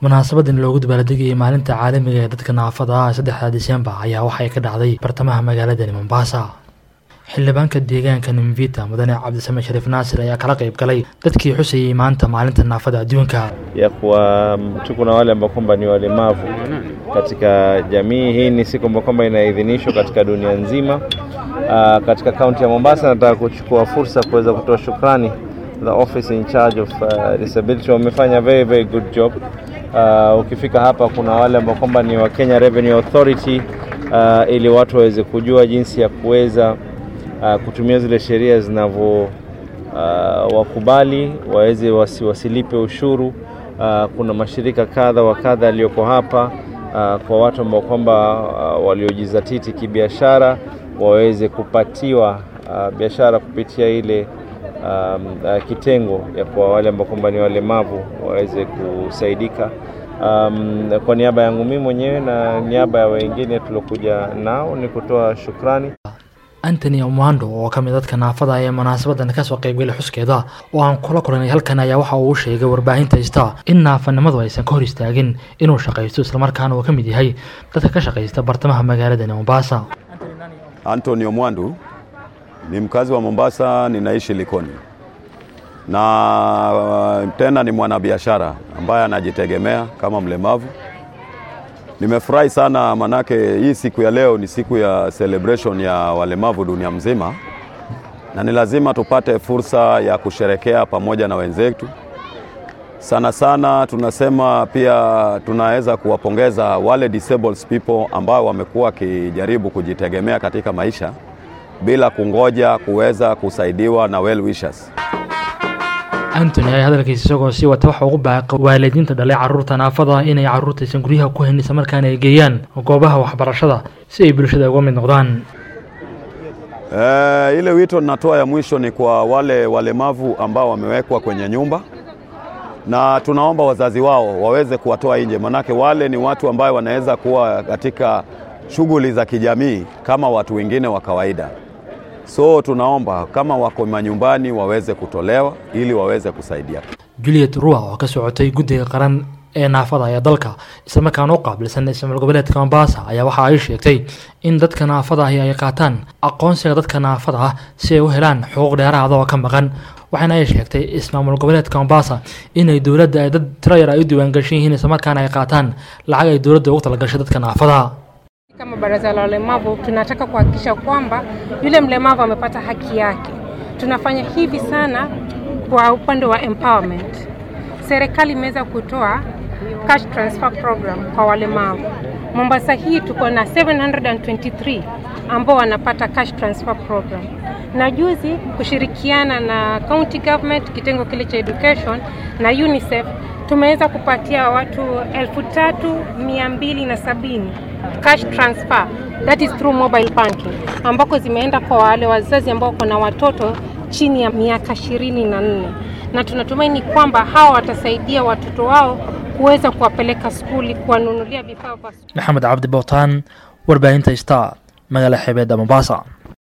munaasabadan loogu dabaaldegayay maalinta caalamiga ee dadka naafada ah saddexda disembar ayaa waxay ka dhacday bartamaha magaaladani mombasa xildhibaanka deegaanka nimvita mudane cabdisame shariif naasir ayaa kala qayb galay dadkii xusayay maanta maalinta naafada adduunka ya kuwa tuko na wale ambao kwamba ni walemavu katika jamii hii. Ni siku ambao kwamba inaidhinishwa katika dunia nzima. Uh, katika kaunti ya Mombasa, nataka kuchukua fursa kuweza kutoa shukrani the office in charge of uh, disability wamefanya very very good job. Uh, ukifika hapa kuna wale ambao kwamba ni wa Kenya Revenue Authority uh, ili watu waweze kujua jinsi ya kuweza uh, kutumia zile sheria zinavyo uh, wakubali waweze wasi, wasilipe ushuru. Uh, kuna mashirika kadha wa kadha yaliyoko hapa uh, kwa watu ambao kwamba uh, waliojizatiti kibiashara waweze kupatiwa uh, biashara kupitia ile um, uh, kitengo ya kwa wale ambao kwamba ni walemavu waweze kusaidika. Um, kwa niaba yangu mimi mwenyewe na niaba ya wengine tuliokuja nao ni kutoa shukrani. antony omando oo ka mid dadka naafada ee munaasabadan kasoo qaybgalay xuskeeda oo aan kula kulanay halkan ayaa waxa uu sheegay warbaahinta ista in naafanimadu aysan ka hor istaagin inuu shaqaysto islamarkaana uu ka mid yahay dadka ka shaqaysta bartamaha magaaladani mombasa Anthony Omwandu ni mkazi wa Mombasa, ninaishi Likoni na tena ni mwanabiashara ambaye anajitegemea kama mlemavu. Nimefurahi sana manake hii siku ya leo ni siku ya celebration ya walemavu dunia mzima, na ni lazima tupate fursa ya kusherekea pamoja na wenzetu. Sana sana tunasema pia tunaweza kuwapongeza wale disabled people ambao wamekuwa wakijaribu kujitegemea katika maisha bila kungoja kuweza kusaidiwa na well wishers. antony ayaa hadalkiisa isagoo sii wata waxa ugu baaqay waalidiinta dhalay carruurta naafada inay carruurtaysan guryaha ku hayn isla markaana ay geeyaan goobaha waxbarashada si ay bulshada uga mid noqdaan E, ile wito ninatoa ya mwisho ni kwa wale walemavu ambao wamewekwa kwenye nyumba na tunaomba wazazi wao waweze kuwatoa nje, manake wale ni watu ambao wanaweza kuwa katika shughuli za kijamii kama watu wengine wa kawaida. So tunaomba kama wako manyumbani waweze kutolewa ili waweze kusaidia. juliet rua oo ka socotay guddiga qaran ee naafada ee dalka islamarkaana u qaabilsan ismaal goboleedka mombasa ayaa waxa ay sheegtay in dadka naafada ahi ay qaataan aqoonsiga dadka naafada ah si ay u helaan xuquuq dheeraada oo ka maqan waxaana ay sheegtay ismaamul goboleedka mombasa inay dowladda ay dad tiro yar ay u diiwaangashan yihiin islamarkaana ay qaataan lacag ay dowladda ugu talagashay dadka naafada Kama baraza la walemavu tunataka kuhakikisha kwamba yule mlemavu amepata haki yake. Tunafanya hivi sana kwa upande wa empowerment. Serikali imeweza kutoa cash transfer program kwa walemavu. Mombasa hii tuko na 723 ambao wanapata cash transfer program, na juzi kushirikiana na county government kitengo kile cha education na UNICEF tumeweza kupatia watu elfu tatu mia mbili na sabini cash transfer that is through mobile banking ambako zimeenda kwa wale wazazi ambao wako na watoto chini ya miaka ishirini na nne na tunatumaini kwamba hawa watasaidia watoto wao kuweza kuwapeleka skuli, kuwanunulia vifaa vya maxamed cabdi bootaan warbaahinta star magaala xeebeedda mombasa